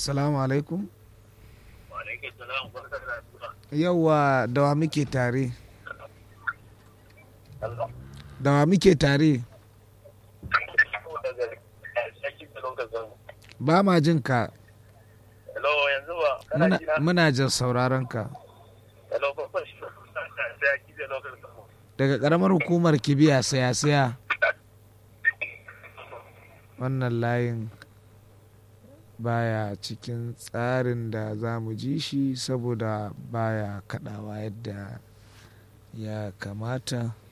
salamu alaikum Wa alaikum salam barka da asuba. yauwa da wa muke tare Hello. da wa muke tare Daga Shaki da lokacin. ba ma jin ka Hello yanzu ba kana muna, jina? muna jin sauraron ka Hello babban shi. Shaki da lokacin. daga karamar hukumar kibiya saya saya wannan layin baya cikin tsarin da za mu ji shi saboda baya kadawa yadda ya kamata